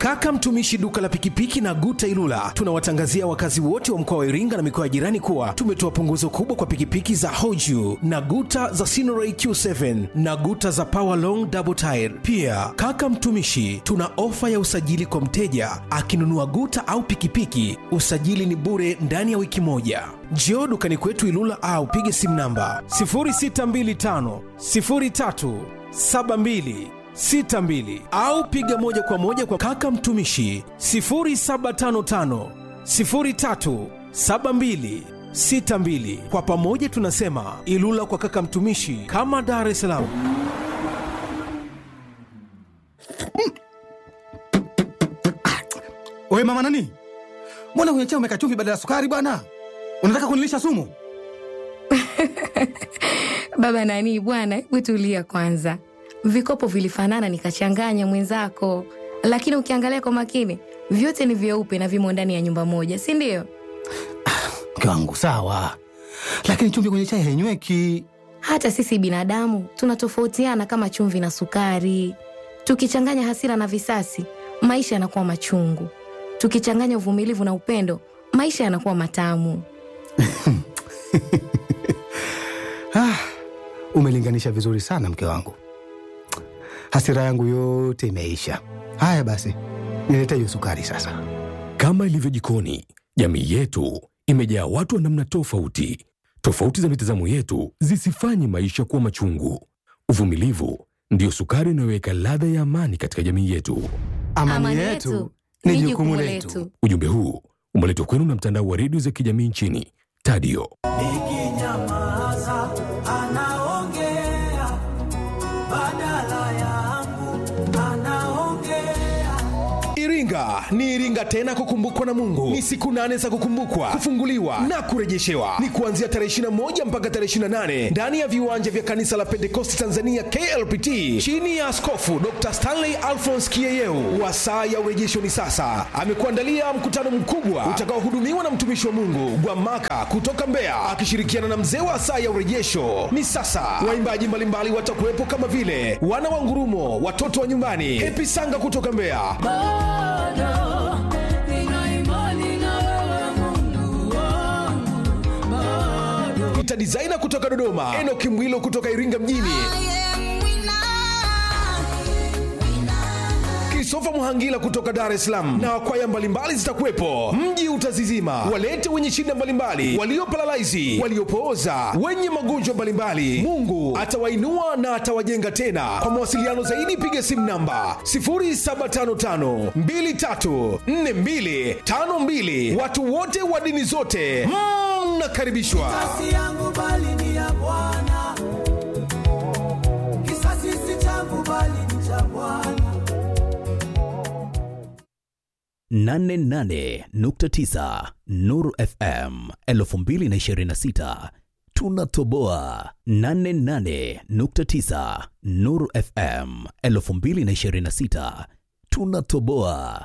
Kaka Mtumishi duka la pikipiki na Guta Ilula tunawatangazia wakazi wote wa mkoa wa Iringa na mikoa ya jirani kuwa tumetoa punguzo kubwa kwa pikipiki za Hoju na Guta za Sinoray Q7 na Guta za Power Long Double Tire. Pia kaka Mtumishi tuna ofa ya usajili kwa mteja akinunua Guta au pikipiki, usajili ni bure ndani ya wiki moja. Njoo dukani kwetu Ilula au pige simu namba 0625 03 72 62 au piga moja kwa moja kwa kaka mtumishi 0755 03 72 62. Kwa pamoja tunasema Ilula kwa kaka mtumishi, kama Dar es Salaam. Oye mama nani, mbona kwenye chai umeweka chumvi badala ya sukari bwana? Unataka kunilisha sumu? Baba nani bwana, hebu tulia kwanza. Vikopo vilifanana nikachanganya mwenzako, lakini ukiangalia kwa makini vyote ni vyeupe na vimo ndani ya nyumba moja, si ndio? Mke wangu sawa, lakini chumvi kwenye chai hainyweki. Hata sisi binadamu tunatofautiana kama chumvi na sukari. Tukichanganya hasira na visasi, maisha yanakuwa machungu. Tukichanganya uvumilivu na upendo, maisha yanakuwa matamu. Ah, umelinganisha vizuri sana mke wangu, hasira yangu yote imeisha. Haya basi, nilete hiyo sukari sasa. Kama ilivyo jikoni, jamii yetu imejaa watu wa namna tofauti. Tofauti za mitazamo yetu zisifanye maisha kuwa machungu. Uvumilivu ndiyo sukari inayoweka ladha ya amani katika jamii yetu. Amani, yetu ni jukumu letu. Ujumbe huu umeletwa kwenu na mtandao wa redio za kijamii nchini Tadio. Nikinyamaza anaongea badala yangu, anaongea Iringa ni Iringa tena kukumbukwa na Mungu. Ni siku nane za kukumbukwa, kufunguliwa na kurejeshewa. Ni kuanzia tarehe 21 mpaka tarehe 28 ndani ya viwanja vya kanisa la Pentekosti Tanzania KLPT chini ya Askofu Dr. Stanley Alphonse Kieyeu. Wa saa ya urejesho ni sasa. Amekuandalia mkutano mkubwa utakaohudumiwa na mtumishi wa Mungu Gwamaka kutoka Mbeya akishirikiana na mzee wa saa ya urejesho ni sasa. Waimbaji mbalimbali watakuwepo kama vile wana wa ngurumo, watoto wa nyumbani, Hepi Sanga kutoka Mbeya, bado nina imani na wewe Mungu wangu, bado Peter Designer kutoka Dodoma, Enoki Mwilo kutoka Iringa mjini, Kristofa Muhangila kutoka Dar es Salaam na kwaya mbalimbali zitakuwepo. Mji utazizima, walete wenye shida mbalimbali, waliopalalaizi, waliopooza, wenye magonjwa mbalimbali. Mungu atawainua na atawajenga tena. Kwa mawasiliano zaidi, piga simu namba 0755 234252. Watu wote wa dini zote mnakaribishwa. si yangu bali ni ya Bwana, kisasi si changu bali ni cha Bwana. 88.9 Nuru FM 2026 tunatoboa 88.9 Nuru FM 2026 tunatoboa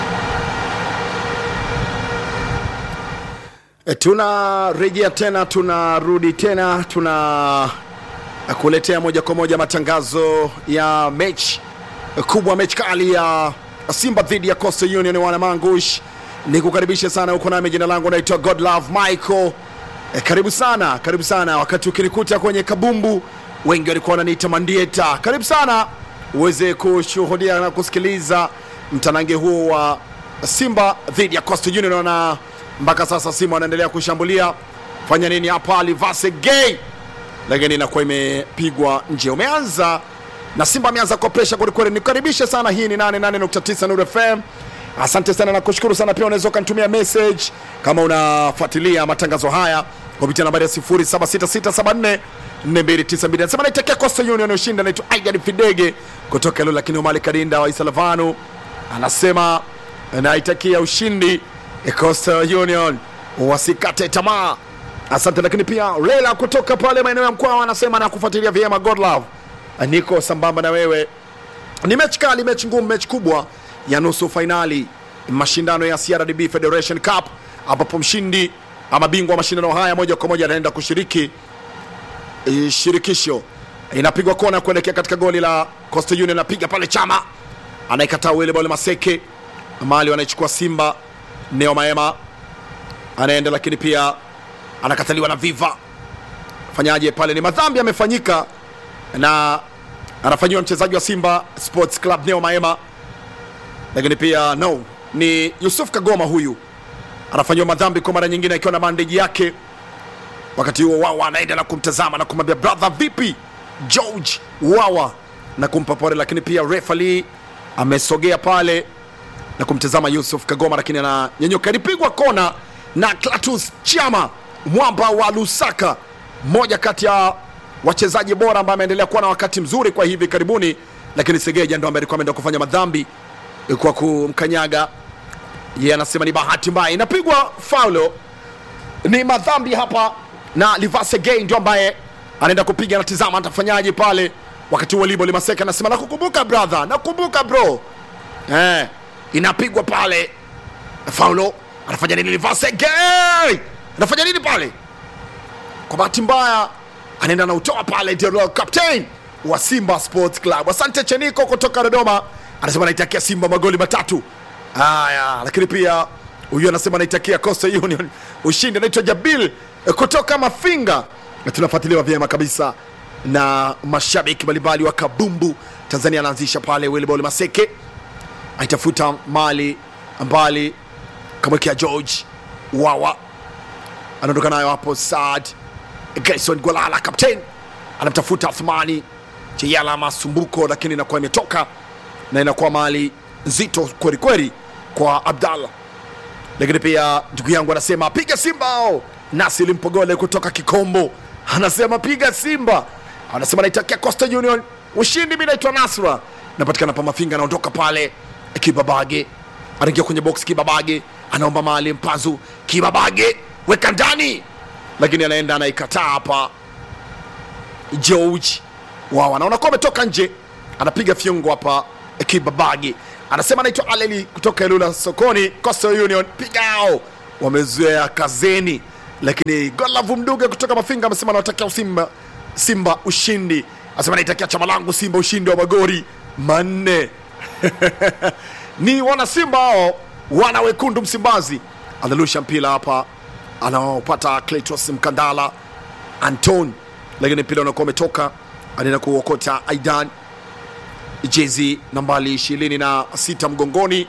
E, tunarejea tena tunarudi tena tuna kuletea moja kwa moja matangazo ya mechi kubwa mechi kali ya simba dhidi ya coastal union wana mangush ni kukaribisha sana huko nami jina langu naitwa godlove michael e, karibu sana karibu sana wakati ukinikuta kwenye kabumbu wengi walikuwa wananiita mandieta karibu sana uweze kushuhudia na kusikiliza mtanange huo wa simba dhidi ya coastal union na mpaka sasa simba wanaendelea kushambulia fanya nini hapa alivase gay lakini inakuwa imepigwa nje umeanza na simba ameanza kwa presha kwelikweli nikukaribishe sana hii ni 88.9 Nuru fm asante sana na kushukuru sana pia unaweza ukanitumia message kama unafuatilia matangazo haya kupitia nambari ya 076674 4292 nasema naitakia coastal union ushinda naitwa aidan fidege kutoka ilo lakini umali kadinda wa isalavanu anasema naitakia ushindi coastal union wasikate tamaa asante lakini pia lela kutoka pale maeneo ya mkwao anasema na kufuatilia vyema godlove niko sambamba na wewe ni mechi kali mechi ngumu mechi kubwa ya nusu fainali mashindano ya crdb federation cup ambapo mshindi ama bingwa wa mashindano haya moja kwa moja anaenda kushiriki eh, shirikisho inapigwa kona kuelekea katika goli la coastal union anapiga pale chama anaikataa wile bole maseke mali wanaichukua simba neo maema anaenda lakini pia anakataliwa na viva fanyaje pale ni madhambi yamefanyika na anafanyiwa mchezaji wa simba sports club neo maema lakini pia no ni yusuf kagoma huyu anafanyiwa madhambi kwa mara nyingine akiwa na bandeji yake wakati huo wawa anaenda na kumtazama na kumwambia brother vipi george wawa na kumpa pole lakini pia refali amesogea pale na kumtazama yusuf kagoma lakini ananyanyuka ilipigwa kona na clatus chama mwamba wa lusaka mmoja kati ya wachezaji bora ambaye ameendelea kuwa na wakati mzuri kwa hivi karibuni lakini segeja ndo ambaye alikuwa ameenda kufanya madhambi kwa kumkanyaga yeye anasema ni bahati mbaya inapigwa faulo ni madhambi hapa na livase gay ndio ambaye anaenda kupiga natizama atafanyaje pale wakati huo libo limaseka anasema nakukumbuka brother nakukumbuka bro eh, inapigwa pale faulo anafanya nini livase gay anafanya nini pale kwa bahati mbaya anaenda nautoa pale ndio captain wa simba sports club asante cheniko kutoka dodoma anasema anaitakia simba magoli matatu haya lakini pia huyu anasema anaitakia coastal union ushindi anaitwa jabil eh, kutoka mafinga na tunafuatiliwa vyema kabisa na mashabiki mbalimbali wa kabumbu tanzania anaanzisha pale wilbol maseke aitafuta mali mbali kamwekea george wawa anaondoka nayo hapo sad Gerson Gwalala captain anamtafuta Athmani Cheyala masumbuko, lakini inakuwa imetoka na inakuwa mali nzito kweli kweli kwa Abdallah. Lakini pia ndugu yangu anasema piga Simba ao. Nasili Mpogole kutoka Kikombo anasema piga Simba, anasema naitakia Coastal Union ushindi. Mimi naitwa Nasra, napatikana pa Mafinga, anaondoka pale Kibabage, anaingia kwenye box Kibabage, anaomba mali Mpazu Kibabage, weka ndani lakini anaenda anaikataa hapa George wao anaona kuwa ametoka nje, anapiga fyungo hapa Kibabagi, anasema anaitwa Aleli kutoka Ilula sokoni, Coastal Union pigao, wamezoea kazeni. Lakini Golavu Mduge kutoka Mafinga amesema anawatakia Simba Simba ushindi, anasema anaitakia chama langu Simba ushindi wa magori manne ni wana Simba hao wana wekundu Msimbazi, analusha mpira hapa anaopata Cletus Mkandala Anton, lakini mpira unakuwa umetoka, anaenda kuokota Aidan jezi nambali ishirini na sita mgongoni,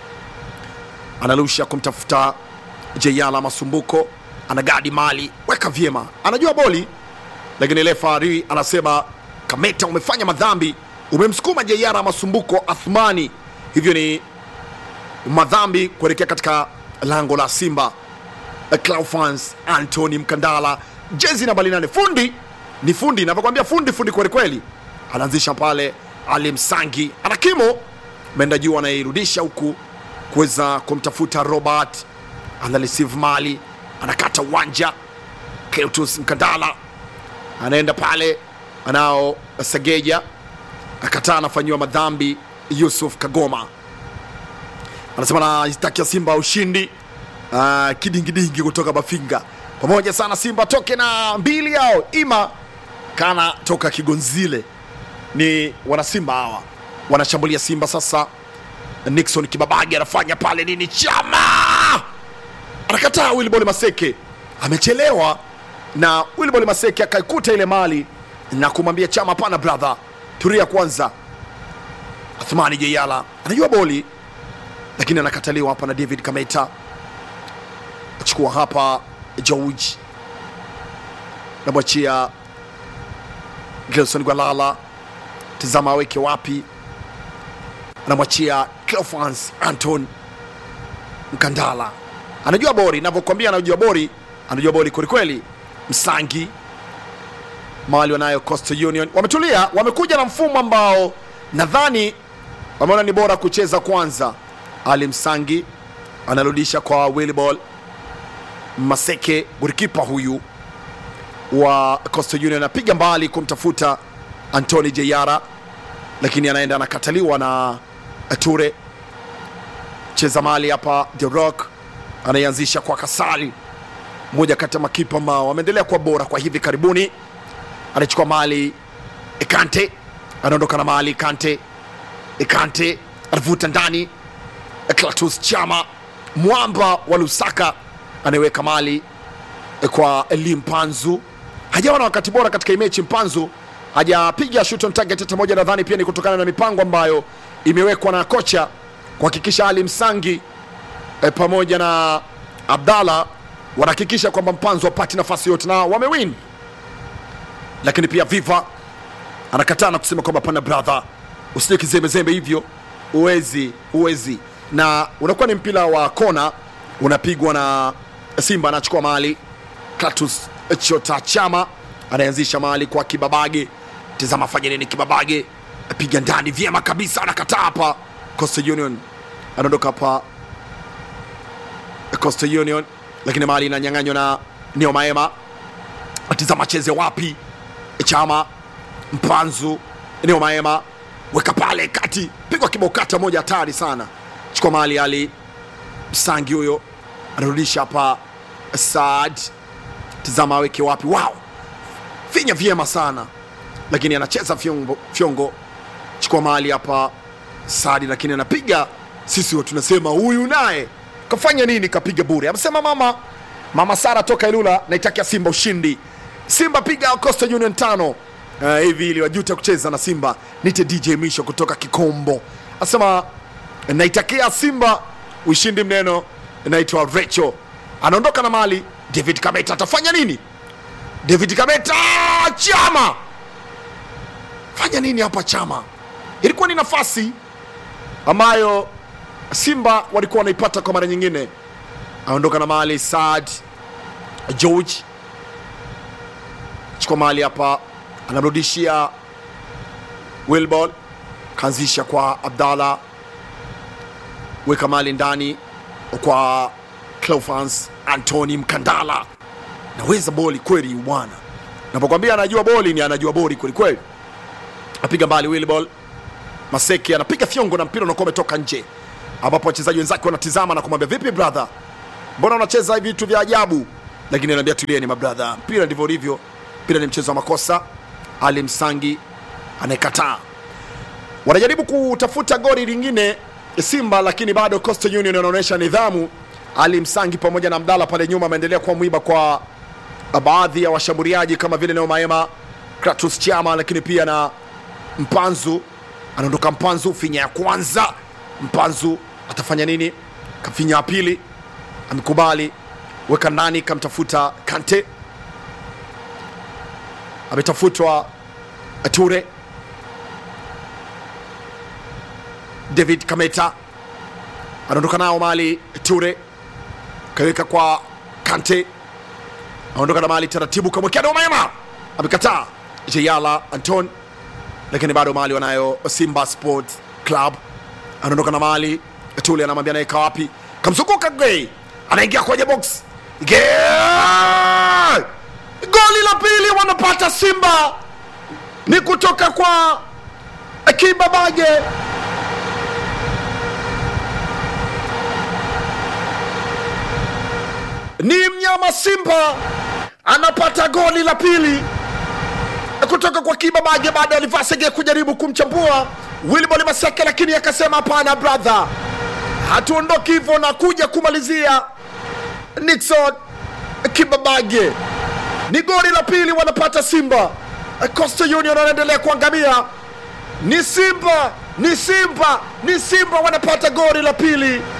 analusha kumtafuta Jeyala Masumbuko, anagadi mali, weka vyema, anajua boli, lakini lefari anasema Kameta, umefanya madhambi, umemsukuma Jeyala Masumbuko Athmani, hivyo ni madhambi kuelekea katika lango la Simba. Claufans Anthony Mkandala, jezi nambali nane. Fundi ni fundi, navyokwambia fundi fundi kweli kweli. Anaanzisha pale Ali Msangi, ana kimo ameenda juu, anairudisha huku kuweza kumtafuta Robert, ana receive mali, anakata uwanja. Cletus Mkandala anaenda pale, anao Segeja akataa, anafanyiwa madhambi. Yusuf Kagoma anasema naitakia Simba ushindi. Uh, kidingidingi kutoka Mafinga pamoja sana. Simba toke na mbili yao ima kana toka Kigonzile, ni wanasimba hawa wanashambulia Simba sasa. Nixon Kibabagi anafanya pale nini, chama anakataa. Wilbol Maseke amechelewa na Wilbol Maseke akaikuta ile mali na kumwambia Chama, hapana brother, turia kwanza. Athmani Jeyala anajua boli lakini anakataliwa hapa na David Kameta achukua hapa George namwachia Gelson Gwalala, tazama aweke wapi, anamwachia Cleofans Anton Mkandala, anajua bori, navyokwambia anajua bori, anajua bori kwelikweli. Msangi mali wanayo Coastal Union wametulia, wamekuja na mfumo ambao nadhani wameona ni bora kucheza kwanza. Ali Msangi anarudisha kwa Wilbol Maseke, golikipa huyu wa Coastal Union anapiga mbali kumtafuta Antoni Jeyara, lakini anaenda anakataliwa na Ture. Cheza mali hapa, The Rock anaianzisha kwa Kasali, mmoja kati ya makipa ambao wameendelea kuwa bora kwa hivi karibuni. Anachukua mali Kante, anaondoka na mali Kante. Kante anavuta ndani Clatous Chama mwamba wa Lusaka anayeweka mali kwa Eli Mpanzu. Hajawa na wakati bora katika hii mechi. Mpanzu hajapiga shoot on target hata moja, nadhani pia ni kutokana na mipango ambayo imewekwa na kocha kuhakikisha Ali Msangi e, pamoja na Abdalla wanahakikisha kwamba Mpanzu apati nafasi yote na wamewin, lakini pia Viva anakataa na kusema kwamba pana brother, usije kizembezembe hivyo, uwezi uwezi, na unakuwa ni mpira wa kona unapigwa na Simba anachukua mali. Clatous Chota Chama anaanzisha mali kwa Kibabage. Tazama fanya nini Kibabage, piga ndani vyema kabisa, anakataa hapa. Coastal Union anaondoka hapa Coastal Union, lakini mali inanyang'anywa na Neo Maema. Tazama cheze wapi Chama Mpanzu Neo Maema weka pale kati, pigwa kibao kata moja hatari sana, chukua mali Ali Msangi huyo anarudisha hapa Saad, tizama aweke wapi. Wow, finya vyema sana, lakini anacheza fyongo, fyongo. Chukua mali hapa Saad, lakini anapiga sisi wa tunasema huyu naye kafanya nini? Kapiga bure. Amesema mama mama Sara toka Ilula, naitakia Simba ushindi. Simba piga Coastal Union tano uh, hivi ili wajuta kucheza na Simba. Nite DJ Misho kutoka Kikombo asema naitakia Simba ushindi mneno. Naitwa Recho anaondoka na mali. David Kameta atafanya nini? David Kameta, Chama fanya nini hapa? Chama ilikuwa ni nafasi ambayo Simba walikuwa wanaipata kwa mara nyingine. Aondoka na mali Saad George, chukua mali hapa, anamrudishia Wilbol, kaanzisha kwa Abdallah, weka mali ndani kwa Cleophas Anthony Mkandala, naweza boli kweli bwana, napokwambia anajua boli ni anajua boli kweli kweli. Apiga mbali Wilbol, Maseki anapiga fyongo na mpira unakuwa umetoka nje, ambapo wachezaji wenzake wanatizama na kumwambia vipi brother, mbona unacheza hivi vitu vya ajabu? Lakini anaambia tulieni mabradha, mpira ndivyo ulivyo, mpira ni mchezo wa makosa. Ali Msangi anayekataa, wanajaribu kutafuta goli lingine Simba, lakini bado Coastal Union wanaonyesha nidhamu. Ali Msangi pamoja na Abdalla pale nyuma ameendelea kuwa mwiba kwa baadhi ya washambuliaji kama vile Neo Maema, Kratos Chama, lakini pia na Mpanzu anaondoka. Mpanzu finya ya kwanza, Mpanzu atafanya nini? Kafinya ya pili, amekubali weka ndani, kamtafuta Kante, ametafutwa Ture, David Kameta anaondoka nao mali. Ture kaweka kwa Kante, anaondoka na mali taratibu, kamwekea Neo Maema, amekataa. Jeyala Anton lakini bado mali wanayo Simba Sports Club. Anaondoka na mali Tule, anamwambia naeka wapi, kamzunguka Gay, anaingia kwenye box Gay! Goli la pili wanapata Simba ni kutoka kwa Kibabage. Ni mnyama Simba anapata goli la pili kutoka kwa Kibabage baada ya Livasege kujaribu kumchambua Wilbol Maseke, lakini akasema hapana brother, hatuondoki hivyo na kuja kumalizia. Nixon Kibabage ni goli la pili wanapata Simba. Coastal Union wanaendelea kuangamia. Ni Simba, ni Simba, ni Simba wanapata goli la pili.